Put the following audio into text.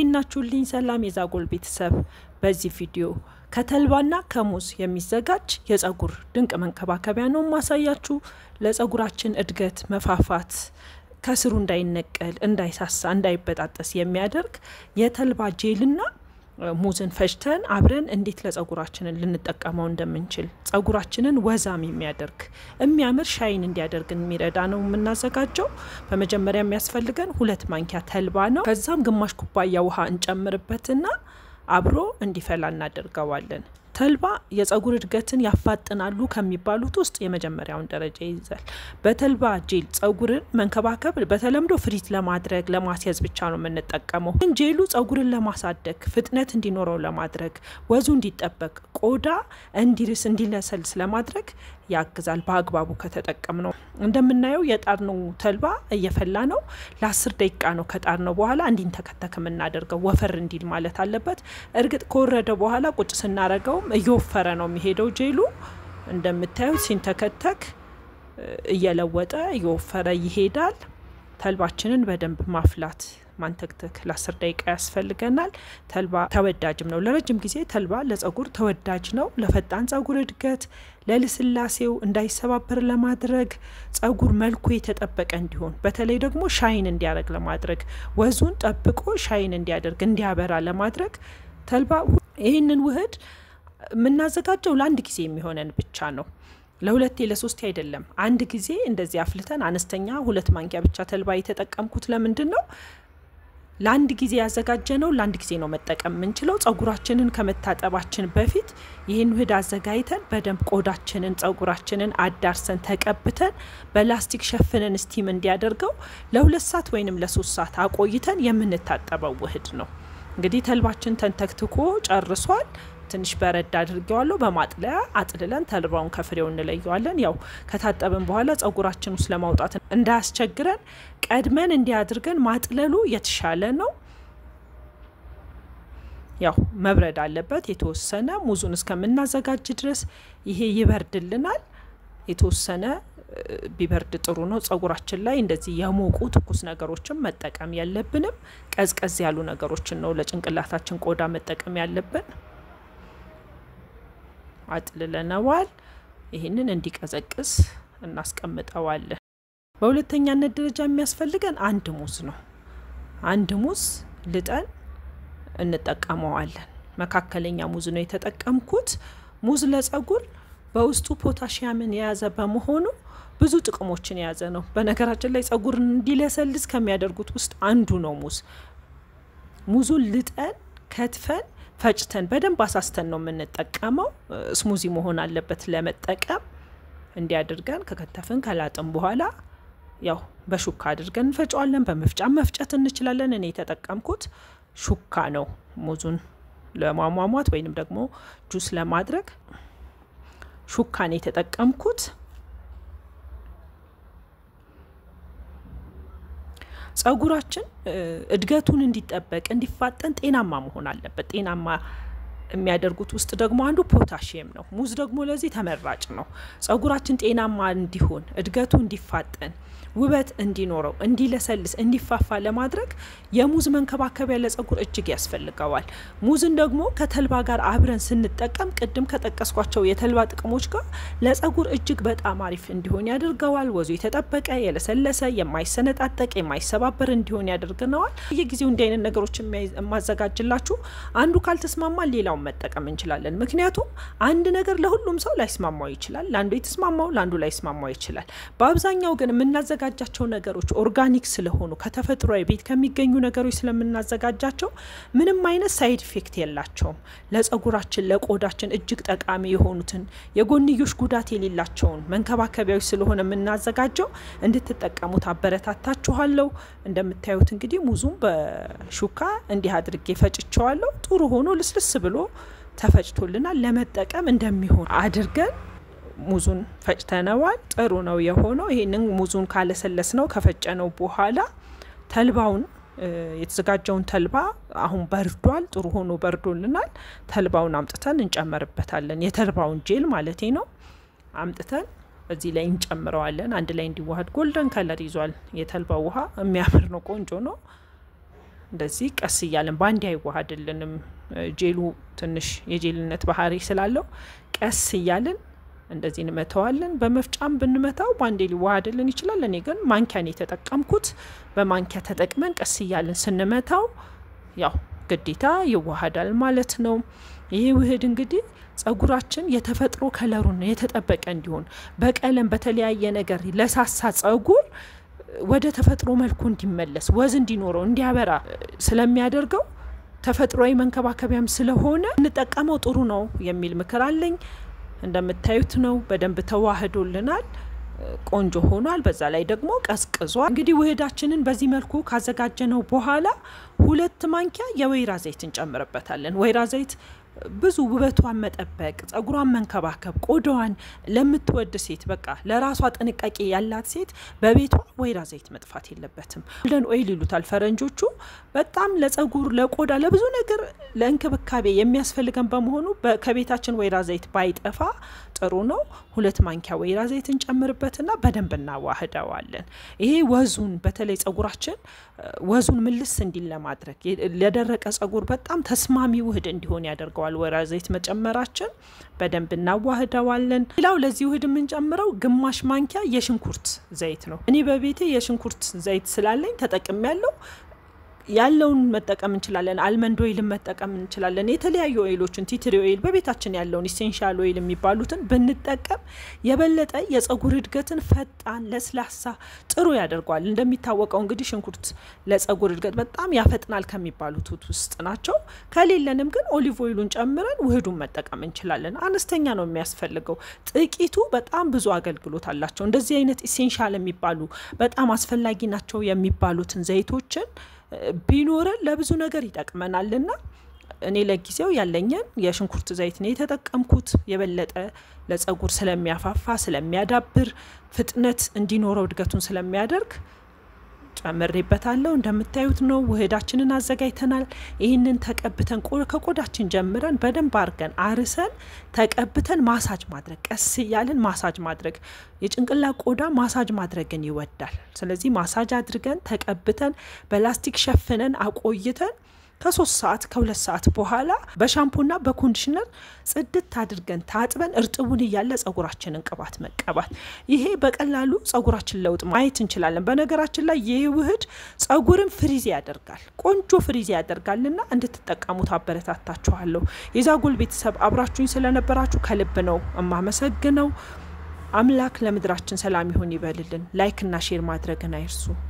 ናችሁልኝ? ሰላም የዛጎል ቤተሰብ። በዚህ ቪዲዮ ከተልባና ከሙዝ የሚዘጋጅ የጸጉር ድንቅ መንከባከቢያ ነው ማሳያችሁ። ለጸጉራችን እድገት መፋፋት፣ ከስሩ እንዳይነቀል፣ እንዳይሳሳ፣ እንዳይበጣጠስ የሚያደርግ የተልባ ጄልና ሙዝን ፈጭተን አብረን እንዴት ለጸጉራችንን ልንጠቀመው እንደምንችል ጸጉራችንን ወዛም የሚያደርግ የሚያምር ሻይን እንዲያደርግ የሚረዳ ነው የምናዘጋጀው። በመጀመሪያ የሚያስፈልገን ሁለት ማንኪያ ተልባ ነው። ከዛም ግማሽ ኩባያ ውሃ እንጨምርበትና አብሮ እንዲፈላ እናደርገዋለን። ተልባ የጸጉር እድገትን ያፋጥናሉ ከሚባሉት ውስጥ የመጀመሪያውን ደረጃ ይይዛል። በተልባ ጄል ጸጉርን መንከባከብ በተለምዶ ፍሪት ለማድረግ ለማስያዝ ብቻ ነው የምንጠቀመው። ግን ጄሉ ጸጉርን ለማሳደግ ፍጥነት እንዲኖረው ለማድረግ ወዙ እንዲጠበቅ ቆዳ እንዲርስ እንዲለሰልስ ለማድረግ ያግዛል። በአግባቡ ከተጠቀም ነው። እንደምናየው የጣርነው ተልባ እየፈላ ነው። ለአስር ደቂቃ ነው ከጣርነው በኋላ እንዲንተከተክ የምናደርገው ወፈር እንዲል ማለት አለበት። እርግጥ ከወረደ በኋላ ቁጭ ስናረገውም እየወፈረ ነው የሚሄደው ጄሉ። እንደምታዩት ሲንተከተክ እየለወጠ እየወፈረ ይሄዳል። ተልባችንን በደንብ ማፍላት ማንተክተክ ለአስር ደቂቃ ያስፈልገናል። ተልባ ተወዳጅም ነው። ለረጅም ጊዜ ተልባ ለጸጉር ተወዳጅ ነው። ለፈጣን ጸጉር እድገት፣ ለልስላሴው እንዳይሰባበር ለማድረግ ጸጉር መልኩ የተጠበቀ እንዲሆን በተለይ ደግሞ ሻይን እንዲያደርግ ለማድረግ ወዙን ጠብቆ ሻይን እንዲያደርግ እንዲያበራ ለማድረግ ተልባ ይህንን ውህድ የምናዘጋጀው ለአንድ ጊዜ የሚሆነን ብቻ ነው። ለሁለቴ ለሶስቴ አይደለም። አንድ ጊዜ እንደዚህ አፍልተን አነስተኛ ሁለት ማንኪያ ብቻ ተልባ የተጠቀምኩት ለምንድን ነው? ለአንድ ጊዜ ያዘጋጀ ነው። ለአንድ ጊዜ ነው መጠቀም የምንችለው። ጸጉራችንን ከመታጠባችን በፊት ይህን ውህድ አዘጋጅተን በደንብ ቆዳችንን፣ ጸጉራችንን አዳርሰን ተቀብተን በላስቲክ ሸፍነን ስቲም እንዲያደርገው ለሁለት ሰዓት ወይንም ለሶስት ሰዓት አቆይተን የምንታጠበው ውህድ ነው። እንግዲህ ተልባችን ተንተክትኮ ጨርሷል። ትንሽ በረድ አድርጌዋለሁ። በማጥለያ አጥልለን ተልባውን ከፍሬው እንለየዋለን። ያው ከታጠብን በኋላ ጸጉራችን ውስጥ ለማውጣት እንዳያስቸግረን ቀድመን እንዲያድርገን ማጥለሉ የተሻለ ነው። ያው መብረድ አለበት የተወሰነ ሙዙን እስከምናዘጋጅ ድረስ ይሄ ይበርድልናል። የተወሰነ ቢበርድ ጥሩ ነው። ጸጉራችን ላይ እንደዚህ የሞቁ ትኩስ ነገሮችን መጠቀም የለብንም። ቀዝቀዝ ያሉ ነገሮችን ነው ለጭንቅላታችን ቆዳ መጠቀም ያለብን። አጥልለነዋል። ይህንን እንዲቀዘቅዝ እናስቀምጠዋለን። በሁለተኛነት ደረጃ የሚያስፈልገን አንድ ሙዝ ነው። አንድ ሙዝ ልጠን እንጠቀመዋለን። መካከለኛ ሙዝ ነው የተጠቀምኩት። ሙዝ ለጸጉር በውስጡ ፖታሽያምን የያዘ በመሆኑ ብዙ ጥቅሞችን የያዘ ነው። በነገራችን ላይ ጸጉር እንዲለሰልስ ከሚያደርጉት ውስጥ አንዱ ነው ሙዝ። ሙዙን ልጠን ከትፈን ፈጭተን በደንብ አሳስተን ነው የምንጠቀመው። ስሙዚ መሆን አለበት ለመጠቀም እንዲያድርገን ከከተፍን ከላጥን በኋላ ያው በሹካ አድርገን እንፈጨዋለን። በመፍጫ መፍጨት እንችላለን። እኔ የተጠቀምኩት ሹካ ነው። ሙዙን ለማሟሟት ወይንም ደግሞ ጁስ ለማድረግ ሹካን የተጠቀምኩት። ጸጉራችን እድገቱን እንዲጠበቅ እንዲፋጠን ጤናማ መሆን አለበት። ጤናማ የሚያደርጉት ውስጥ ደግሞ አንዱ ፖታሽየም ነው። ሙዝ ደግሞ ለዚህ ተመራጭ ነው። ጸጉራችን ጤናማ እንዲሆን እድገቱ እንዲፋጠን ውበት እንዲኖረው እንዲለሰልስ እንዲፋፋ ለማድረግ የሙዝ መንከባከቢያ ለጸጉር እጅግ ያስፈልገዋል። ሙዝን ደግሞ ከተልባ ጋር አብረን ስንጠቀም ቅድም ከጠቀስኳቸው የተልባ ጥቅሞች ጋር ለጸጉር እጅግ በጣም አሪፍ እንዲሆን ያደርገዋል። ወዙ የተጠበቀ የለሰለሰ፣ የማይሰነጣጠቅ፣ የማይሰባበር እንዲሆን ያደርግነዋል። በየጊዜው እንዲህ አይነት ነገሮች የማዘጋጅላችሁ አንዱ ካልተስማማ ሌላውን መጠቀም እንችላለን። ምክንያቱም አንድ ነገር ለሁሉም ሰው ላይስማማው ይችላል። ለአንዱ የተስማማው ለአንዱ ላይስማማው ይችላል። በአብዛኛው ግን የምናዘጋ የምናዘጋጃቸው ነገሮች ኦርጋኒክ ስለሆኑ ከተፈጥሯዊ ቤት ከሚገኙ ነገሮች ስለምናዘጋጃቸው ምንም አይነት ሳይድ ኢፌክት የላቸውም። ለጸጉራችን ለቆዳችን እጅግ ጠቃሚ የሆኑትን የጎንዮሽ ጉዳት የሌላቸውን መንከባከቢያዎች ስለሆነ የምናዘጋጀው እንድትጠቀሙት አበረታታችኋለሁ። እንደምታዩት እንግዲህ ሙዙም በሹካ እንዲህ አድርጌ ፈጭቸዋለሁ። ጥሩ ሆኖ ልስልስ ብሎ ተፈጭቶልናል። ለመጠቀም እንደሚሆን አድርገን ሙዙን ፈጭተነዋል። ጥሩ ነው የሆነው። ይሄንን ሙዙን ካለሰለስ ነው ከፈጨነው በኋላ ተልባውን የተዘጋጀውን ተልባ አሁን በርዷል። ጥሩ ሆኖ በርዶልናል። ተልባውን አምጥተን እንጨመርበታለን። የተልባውን ጄል ማለቴ ነው። አምጥተን እዚህ ላይ እንጨምረዋለን። አንድ ላይ እንዲዋሃድ ጎልደን ከለር ይዟል። የተልባው ውሃ የሚያምር ነው፣ ቆንጆ ነው። እንደዚህ ቀስ እያለን በአንዴ አይዋሃድልንም። ጄሉ ትንሽ የጄልነት ባህሪ ስላለው ቀስ እያልን እንደዚህ እንመተዋለን። በመፍጫም ብንመታው በአንዴ ሊዋሃድልን ይችላል። እኔ ግን ማንኪያን የተጠቀምኩት በማንኪያ ተጠቅመን ቀስ እያልን ስንመታው ያው ግዴታ ይዋሃዳል ማለት ነው። ይህ ውህድ እንግዲህ ጸጉራችን የተፈጥሮ ከለሩን የተጠበቀ እንዲሆን በቀለም በተለያየ ነገር ለሳሳ ጸጉር ወደ ተፈጥሮ መልኩ እንዲመለስ ወዝ እንዲኖረው እንዲያበራ ስለሚያደርገው ተፈጥሯዊ መንከባከቢያም ስለሆነ እንጠቀመው ጥሩ ነው የሚል ምክር አለኝ። እንደምታዩት ነው፣ በደንብ ተዋህዶልናል። ቆንጆ ሆኗል። በዛ ላይ ደግሞ ቀዝቅዟል። እንግዲህ ውህዳችንን በዚህ መልኩ ካዘጋጀነው በኋላ ሁለት ማንኪያ የወይራ ዘይት እንጨምርበታለን። ወይራ ዘይት ብዙ ውበቷን መጠበቅ፣ ጸጉሯን መንከባከብ፣ ቆዳዋን ለምትወድ ሴት በቃ ለራሷ ጥንቃቄ ያላት ሴት በቤቷ ወይራ ዘይት መጥፋት የለበትም። ጎልደን ኦይል ይሉታል ፈረንጆቹ። በጣም ለጸጉር፣ ለቆዳ፣ ለብዙ ነገር ለእንክብካቤ የሚያስፈልገን በመሆኑ ከቤታችን ወይራ ዘይት ባይጠፋ ጥሩ ነው። ሁለት ማንኪያ ወይራ ዘይት እንጨምርበትና በደንብ እናዋህደዋለን። ይሄ ወዙን በተለይ ጸጉራችን ወዙን ምልስ እንዲል ለማድረግ ለደረቀ ጸጉር በጣም ተስማሚ ውህድ እንዲሆን ያደርገዋል። ወይራ ዘይት መጨመራችን በደንብ እናዋህደዋለን። ሌላው ለዚህ ውህድ የምንጨምረው ግማሽ ማንኪያ የሽንኩርት ዘይት ነው። እኔ በቤቴ የሽንኩርት ዘይት ስላለኝ ተጠቅም ያለው ያለውን መጠቀም እንችላለን። አልመንድ ኦይልን መጠቀም እንችላለን። የተለያዩ ኦይሎችን ቲትሪ ኦይል በቤታችን ያለውን ኢሴንሻል ኦይል የሚባሉትን ብንጠቀም የበለጠ የጸጉር እድገትን ፈጣን፣ ለስላሳ፣ ጥሩ ያደርገዋል። እንደሚታወቀው እንግዲህ ሽንኩርት ለጸጉር እድገት በጣም ያፈጥናል ከሚባሉት ውስጥ ናቸው። ከሌለንም ግን ኦሊቭ ኦይሉን ጨምረን ውህዱን መጠቀም እንችላለን። አነስተኛ ነው የሚያስፈልገው፣ ጥቂቱ በጣም ብዙ አገልግሎት አላቸው። እንደዚህ አይነት ኢሴንሻል የሚባሉ በጣም አስፈላጊ ናቸው የሚባሉትን ዘይቶችን ቢኖረን ለብዙ ነገር ይጠቅመናልና እኔ ለጊዜው ያለኝን የሽንኩርት ዘይት ነው የተጠቀምኩት። የበለጠ ለጸጉር ስለሚያፋፋ ስለሚያዳብር፣ ፍጥነት እንዲኖረው እድገቱን ስለሚያደርግ ጨምሬበታለሁ። እንደምታዩት ነው ውህዳችንን አዘጋጅተናል። ይህንን ተቀብተን ከቆዳችን ጀምረን በደንብ አድርገን አርሰን ተቀብተን ማሳጅ ማድረግ፣ ቀስ እያልን ማሳጅ ማድረግ። የጭንቅላት ቆዳ ማሳጅ ማድረግን ይወዳል። ስለዚህ ማሳጅ አድርገን ተቀብተን በላስቲክ ሸፍነን አቆይተን ከሶስት ሰዓት ከሁለት ሰዓት በኋላ በሻምፖና በኮንዲሽነር ጽድት አድርገን ታጥበን እርጥቡን እያለ ጸጉራችንን ቅባት መቀባት። ይሄ በቀላሉ ጸጉራችን ለውጥ ማየት እንችላለን። በነገራችን ላይ ይህ ውህድ ጸጉርን ፍሪዝ ያደርጋል፣ ቆንጆ ፍሪዝ ያደርጋልና እንድትጠቀሙት አበረታታችኋለሁ። የዛጎል ቤተሰብ አብራችሁኝ ስለነበራችሁ ከልብ ነው እማመሰግነው። አምላክ ለምድራችን ሰላም ይሁን ይበልልን። ላይክና ሼር ማድረግን አይርሱ።